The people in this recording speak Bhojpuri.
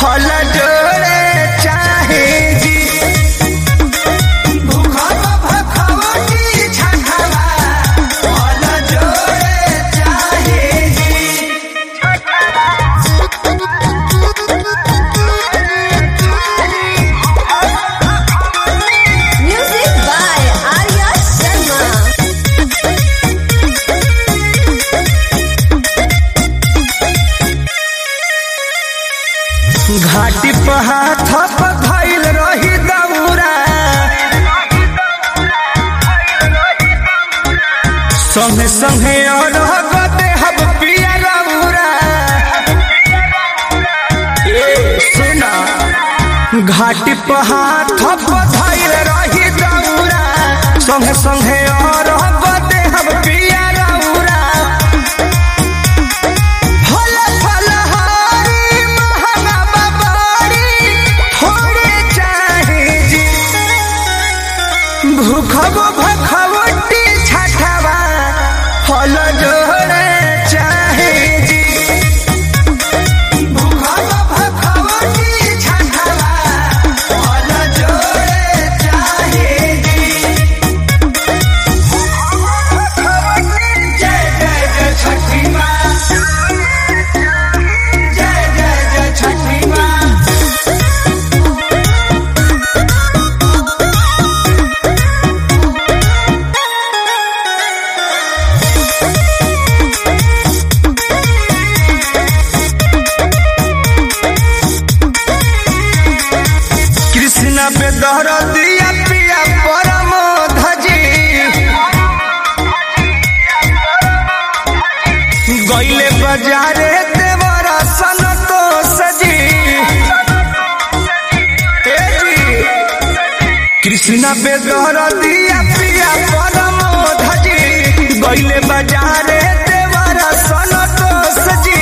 फल जोड़े चाहे जी भूखब भखवटी छठवा फल जोड़े चाहे जी Music by Arya Sharma. घाटी पर हाथ धैल रही दौरा संगे संगे और गते हब पिया रौरा ए सुना घाटी पर हाथ धैल रही दौरा संगे संगे और गते हब पिया रौरा फल फल हारी महंगा बबारी थोड़े चाहे जी भूखब भखवटी छठवा फल जोड़े चाहे जी भूखब भखवटी छठवा फल जोड़े चाहे जी जय जय जय छठी माँ जय जय जय छठी माँ कृष्ण पे दहर दिया पिया परम धजी गईले बाजारे देवर सन तो सजी ए जी, कृष्ण पे दहर दिया पिया परम धजी गईले बाजारे देवर सन तो सजी